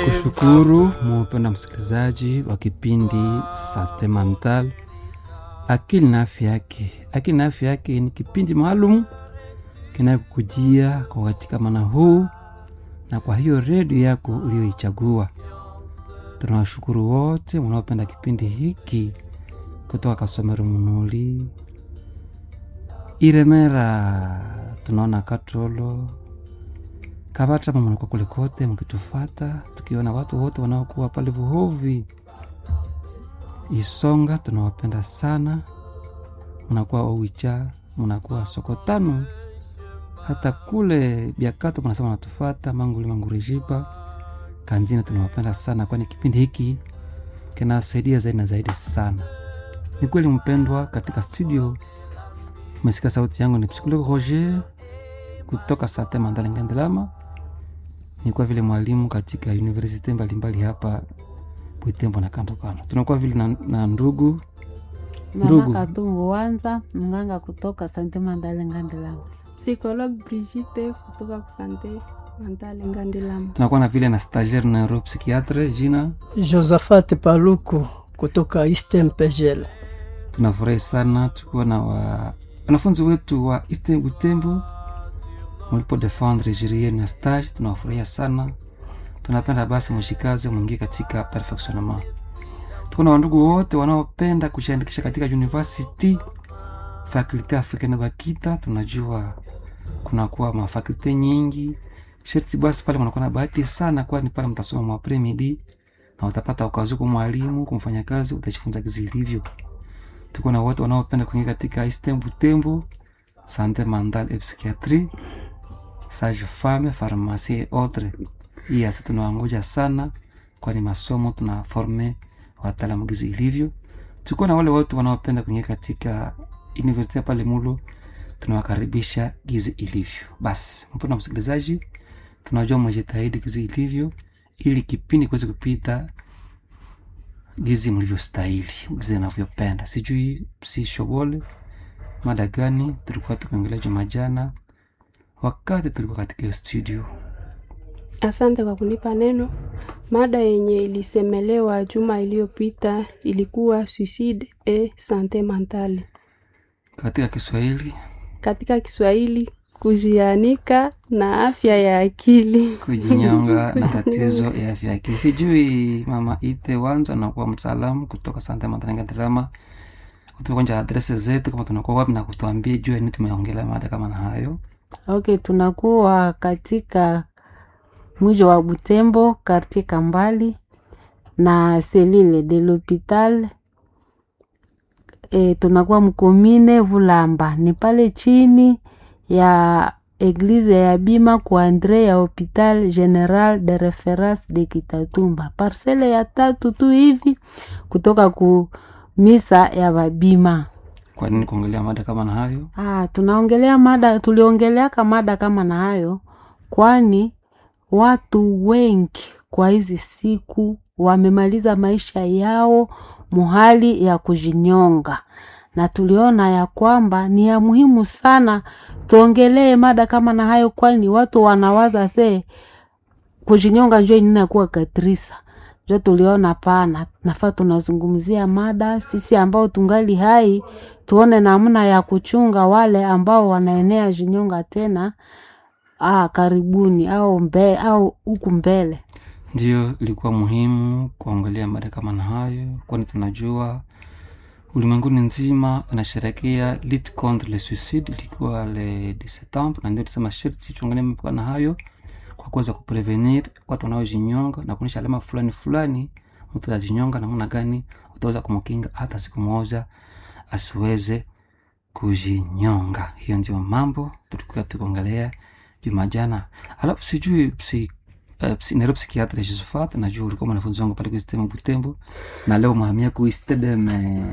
Tunakushukuru mupenda msikilizaji wa kipindi Sante Mental, akili na afya yake. Akili na afya yake ni kipindi maalum kinayokujia kwa wakati kama na huu, na kwa hiyo redio yako uliyoichagua. Tunawashukuru wote wanaopenda kipindi hiki kutoka Kasomero, Munuli, Iremera, tunaona Katolo Kabata mnakuwa kule kote mkitufata, tukiona watu wote wanaokuwa pale Vuhovi, Isonga, tunawapenda sana. Mnakuwa Owicha, mnakuwa Sokotano, hata kule Biakato mnasema natufata Manguli, Mangurejiba, Kanzina, tunawapenda sana, kwani kipindi hiki kinasaidia zaidi na zaidi sana. Ni kweli mpendwa, katika studio umesikia sauti yangu, ni psikologo Roger kutoka Sante Mandala Ngandelama ni kwa vile mwalimu katika universite mbalimbali hapa Butembo na kando kando. Tunakuwa vile na, na ndugu Ndugu. Mama Katungu Wanza, mganga kutoka Sante Mandale Ngandelama. Psychologue Brigitte kutoka kusante Mandale Ngandelama. tunakuwa na vile na stagiaire na neuropsychiatre jina. Josaphat Paluku kutoka Eastern Pegel. Tunafurahi sana tukiwa na wa- wanafunzi wetu wa Eastern Butembo mulipo defendre jiri yenu ya stage, tunawafurahia sana. Tunapenda basi mwishikaze mwingie katika perfectionnement. Tuko na wandugu wote wanaopenda kujiandikisha katika university fakulte africaine Bakita. Tunajua kunakuwa mafakulte nyingi, sherti basi pale mnakuwa na bahati sana, kwani pale mtasoma mwa midi na utapata ukazi kwa mwalimu kumfanya kazi, utajifunza kizi ilivyo. Tuko na wote wanaopenda kuingia katika Eastern Butembo, sante mental et psychiatrie sage femme pharmacie et autres. Hii hasa tunawangoja sana, kwani masomo tunaforme wataalamu gizi ilivyo. Tuko na wale wote wanaopenda kuingia katika university ya pale Mulo, tunawakaribisha gizi ilivyo. Basi mpendwa msikilizaji, tunajua mwejitahidi gizi ilivyo, ili kipindi kiweze kupita gizi mlivyostahili, gizi navyopenda. Sijui si shobole mada gani tulikuwa tukiongelea juma jana wakati tulikuwa katika hiyo studio. Asante kwa kunipa neno. Mada yenye ilisemelewa juma iliyopita ilikuwa suicide et sante mentale. Katika Kiswahili Katika Kiswahili, kujianika na afya ya akili. kujinyonga na tatizo ya afya yake. Sijui mama ite wanza nakuwa mtaalamu kutoka Santa Mataranga Drama, utukonja adrese zetu kama tunakuwa wapi na kutuambia juu ya nini tumeongelea mada kama na hayo. Okay, tunakuwa katika mwijo wa Butembo, kartie Kambali na selile de l'hopital e, tunakuwa mkomine Vulamba, ni pale chini ya eglize ya bima kwa Andre ya hopital general de reference de Kitatumba, parcele ya tatu tu hivi kutoka ku misa ya babima. Kwa nini kuongelea mada kama na hayo? Ah, tunaongelea mada, tuliongeleaka mada kama na hayo, kwani watu wengi kwa hizi siku wamemaliza maisha yao muhali ya kujinyonga, na tuliona ya kwamba ni ya muhimu sana tuongelee mada kama na hayo, kwani watu wanawaza se kujinyonga njo inakuwa katrisa njo tuliona pana nafaa tunazungumzia mada sisi ambao tungali hai tuone namna ya kuchunga wale ambao wanaenea jinyonga tena ah, karibuni au mbe, au huku mbele Ndiyo, ilikuwa muhimu kuongelea mada kama na hayo, kwani tunajua ulimwenguni nzima unasherekea lutte contre le suicide, ilikuwa le 10 septembre, na ndio tusema sherti tuongelee mambo kama na hayo kwa kuweza kuprevenir watu wanaojinyonga na kuonyesha alama fulani fulani, mtu atajinyonga namna gani utaweza kumkinga hata siku moja asiweze kujinyonga. Hiyo ndio mambo tulikuwa tukiongelea juma jana. Alafu sijui psi Uh, psi, Nairobi psikiatre Josephat, najua ulikuwa mwanafunzi wangu pale kuistema Butembo, na leo mahamia kuistedem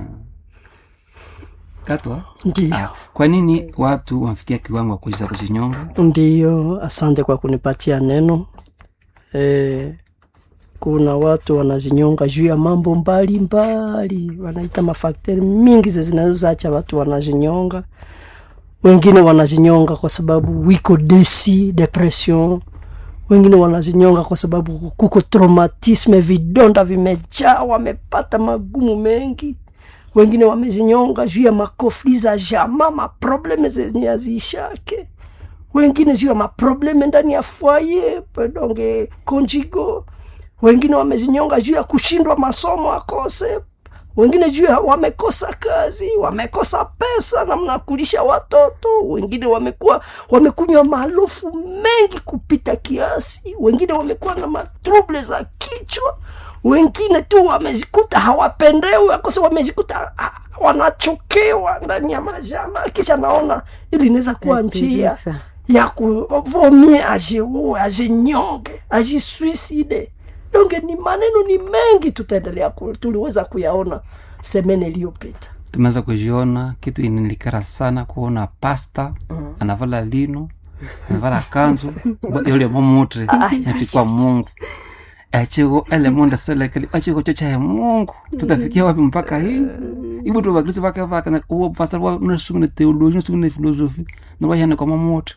katwa. Ndiyo, Ah, kwa nini watu wamefikia kiwango wa kuweza kujinyonga? ndiyo, asante kwa kunipatia neno. E, kuna watu wanazinyonga juu ya mambo mbalimbali, wanaita mafakteri mingi ze zinazoacha watu wanazinyonga. Wengine wanazinyonga kwa sababu wiko desi, depression wengine wanazinyonga kwa sababu kuko traumatisme vidonda vimejaa wamepata magumu mengi wengine wamezinyonga juu ya makofli za jama maprobleme zenye haziishake wengine juu ya maprobleme ndani ya foye pedonge conjigo wengine wamezinyonga juu ya kushindwa masomo akose wengine juu ya wamekosa kazi wamekosa pesa namna ya kulisha watoto wengine wamekuwa wamekunywa maalufu mengi kupita kiasi wengine wamekuwa na matruble za kichwa wengine tu wamejikuta hawapendewi akose wamejikuta ah, wanachokewa ndani ya majama kisha naona ili inaweza kuwa njia Kabisa. ya kuvomie ajiue ajinyonge ajisuicide donge ni maneno ni mengi tutaendelea ku, tuliweza kuyaona semene iliyopita tumeweza kujiona kitu inilikara sana kuona pasta anavala lino anavala kanzu yule momutre atikwa mungu achiko ele monde selekeli achiko chocha ya mungu tutafikia wapi mpaka hii ibu tu bakristo bakavaka na uwo pastor wa unasungune theology unasungune philosophy na wayane kwa momutre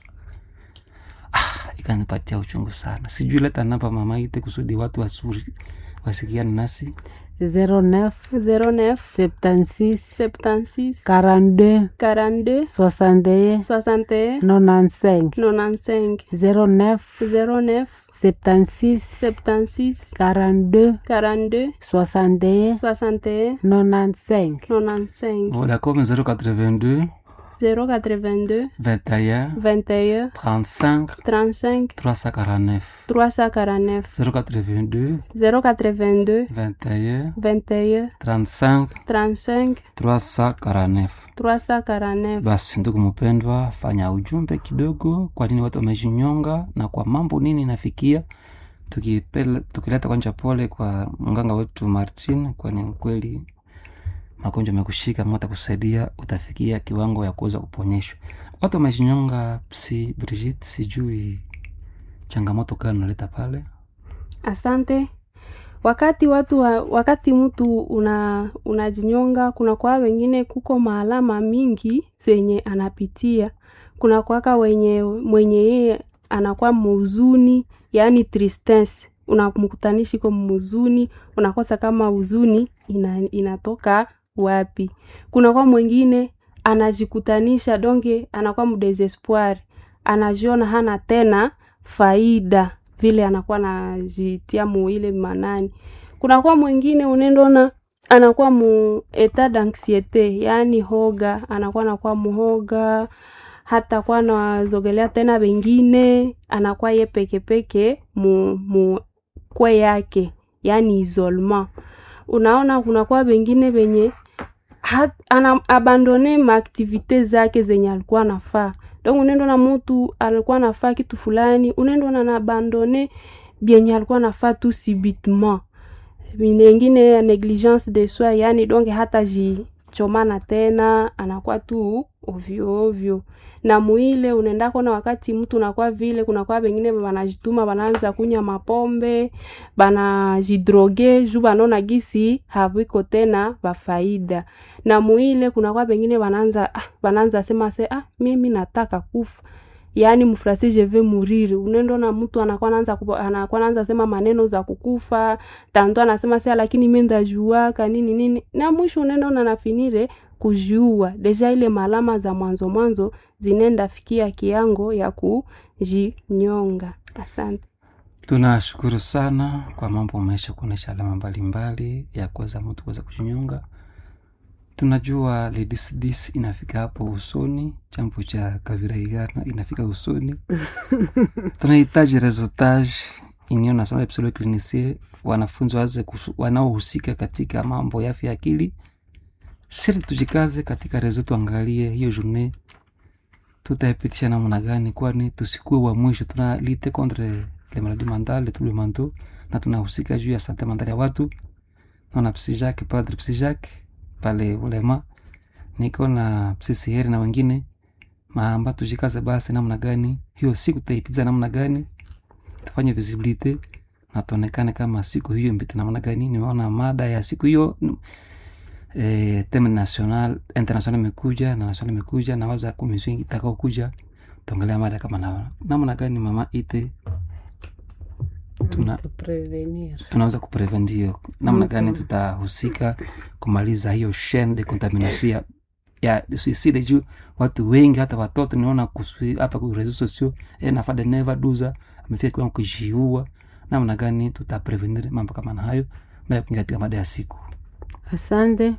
ah ikanipatia uchungu sana sijui leta namba mama ite kusudi watu wasuri wasikiane nasi 09 09 76 76 42 42 61 61 95 95 09 09 76 76 42 42 61 61 95 95 vodacom 082 082 21 21 35 35 349 349 082 082 21 21 35 35 349 349 basi ndugu mpendwa fanya ujumbe kidogo kwa nini watu wamejinyonga na kwa mambo nini inafikia tukipele, tukileta kwanja pole kwa mganga wetu martin kwani kweli magonjwa amekushika mata kusaidia utafikia kiwango ya kuweza kuponyeshwa watu wamejinyonga si brigit sijui changamoto gani unaleta pale asante wakati watu wa, wakati mtu una unajinyonga kuna kwa wengine kuko maalama mingi zenye anapitia kuna kwaka wenye mwenye yeye anakuwa muzuni yaani tristesse unamkutanishi ko muzuni unakosa kama huzuni ina, inatoka wapi kuna kwa mwingine anajikutanisha donge anakuwa mdesespoir anajiona hana tena faida vile anakuwa anajitia mu ile manani kunakuwa mwingine unendona anakuwa mu etat d'anxiete yaani hoga anakuwa anakuwa muhoga hata kuwa nazogelea tena wengine anakuwa ye pekepeke mu, mu kwe yake yaani isolement unaona kunakuwa wengine wenye hat- ana abandone maaktivite zake zenye alikuwa anafaa donc unaenda na mutu alikuwa anafaa kitu fulani unaenda na naabandone byenye alikuwa anafaa tu subitement ingine ya negligence de soi yani donc hata jichomana tena anakuwa tu ovyo ovyo na muile unaendako na wakati mtu unakuwa vile kunakuwa wengine wanajituma wanaanza kunya mapombe banajidroge juu banaona gisi haviko tena bafaida na muile kunakuwa wengine wanaanza ah, wanaanza sema se ah, mimi nataka kufa yaani mfrasi je vais mourir unaenda na mtu anakuwa anaanza kupo- anakuwa anaanza sema maneno za kukufa tanto anasema sea lakini mi ndajuaka nini nini na mwisho unaenda na nafinire kujiua deja ile malama za mwanzo mwanzo zinenda fikia kiango ya kujinyonga asante tunashukuru sana kwa mambo umeisha kuonyesha alama mbalimbali ya kuweza mtu kuweza kujinyonga tunajua lidisdis inafika hapo usoni chambo cha kaviraigana inafika usoni tunahitaji resultage union national psychologue clinicien wanafunzi waze kusu- wanaohusika katika mambo ya afya ya akili sharti tujikaze katika rezo tuangalie hiyo journée tutaipitisha namna gani kwani tusikuwe wa mwisho tuna lite contre le maladie mentale tous les mentaux na tunahusika juu ya sante mentale ya watu naona psijak padre psijak pale ulema niko na psisieri na wengine maamba tujikaze basi namna gani hiyo siku tutaipiza namna gani tufanye visibilite na tuonekane kama siku hiyo mpita namna gani nimeona mada ya siku hiyo eh, teme national international imekuja na national imekuja na waza komisio itakao kuja tuongelea mada kama na namna gani mama ite tuna Kuprevenir. tunaweza kuprevendio namna gani tutahusika kumaliza hiyo chaine de contamination ya, ya suicide juu watu wengi hata watoto niona kusui- hapa ku reseaux sociaux eh, nafa de neva duza amefika kiwango kujiua namna gani tutaprevenir mambo kama na hayo na katika mada ya siku Asante.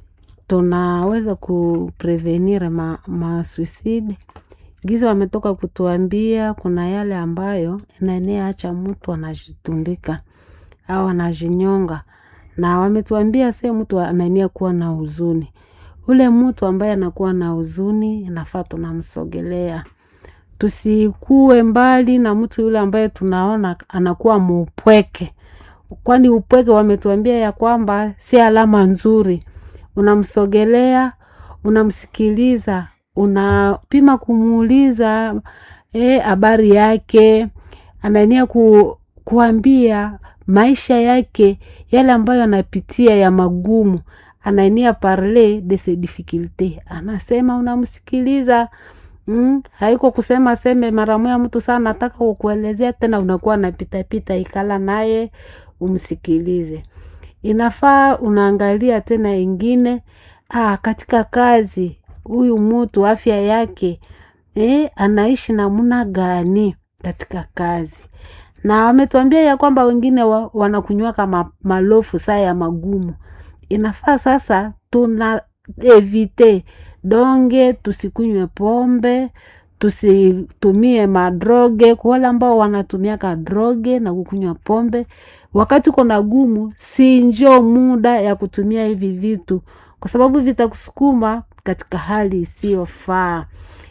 Tunaweza kuprevenir ma, ma suicide giza wametoka kutuambia kuna yale ambayo inaenea acha mtu anajitundika au anajinyonga, na wametuambia se mtu anaenea kuwa na huzuni. Ule mtu ambaye anakuwa na huzuni inafaa tunamsogelea, tusikue mbali na mtu yule ambaye tunaona anakuwa muupweke kwani upweke wametuambia ya kwamba si alama nzuri. Unamsogelea, unamsikiliza, unapima kumuuliza eh, habari yake, anaenia ku, kuambia maisha yake yale ambayo anapitia ya magumu, anaenia parler de ses difficultés, anasema unamsikiliza Mm, haiko kusema seme mara moja mtu sana nataka kukuelezea tena, unakuwa napitapita, ikala naye umsikilize. Inafaa unaangalia tena ingine ah, katika kazi huyu mtu afya yake eh, anaishi namna gani katika kazi, na wametuambia ya kwamba wengine wa, wanakunywa kama malofu saa ya magumu. Inafaa sasa tuna evite donge, tusikunywe pombe, tusitumie madroge. Kwa wale ambao wanatumiaka droge na kukunywa pombe wakati uko na gumu, si njo muda ya kutumia hivi vitu, kwa sababu vitakusukuma katika hali isiyofaa.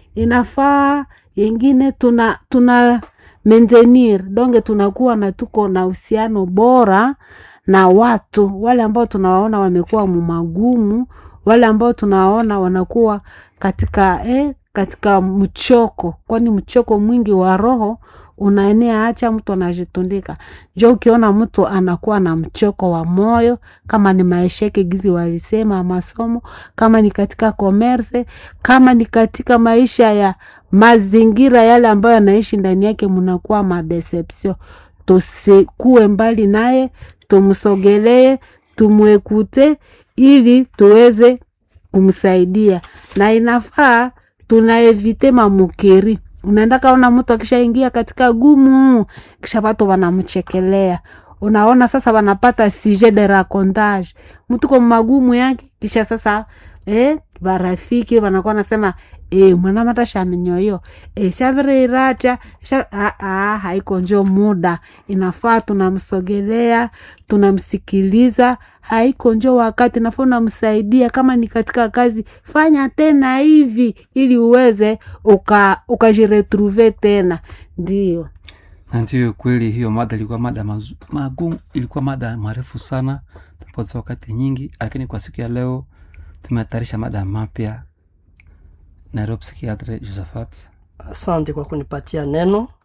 Inafaa yengine tuna tuna maintenir donge, tunakuwa na tuko na uhusiano bora na watu wale ambao tunawaona wamekuwa mumagumu, wale ambao tunawaona wanakuwa katika eh, katika mchoko, kwani mchoko mwingi wa roho unaenea, acha mtu anajitundika. Jo, ukiona mtu anakuwa na mchoko wa moyo, kama ni maisha yake gizi walisema masomo, kama ni katika komerse, kama ni katika maisha ya mazingira yale ambayo anaishi ndani yake, mnakuwa madeception. Tusikue mbali naye, tumsogelee, tumwekute ili tuweze kumsaidia, na inafaa tunaevite mamukeri unaenda kaona mtu akishaingia katika gumu, kisha watu wanamchekelea. Unaona sasa wanapata sujet de racontage, mtu kwa magumu yake, kisha sasa eh, barafiki wanakuwa nasema eh, mwana mata shaminyoyo eh, shaviriracha sha, ah, ah, haiko njo muda. Inafaa tunamsogelea, tunamsikiliza, haiko njo wakati, nafaa unamsaidia. Kama ni katika kazi, fanya tena hivi ili uweze uka ukajiretrouve tena, ndio na ndio kweli hiyo mada ilikuwa mada mazu- magumu ilikuwa mada marefu sana tumepoteza wakati nyingi lakini kwa siku ya leo tumetayarisha mada mapya nairobi psikiatre josephat Asante kwa kunipatia neno.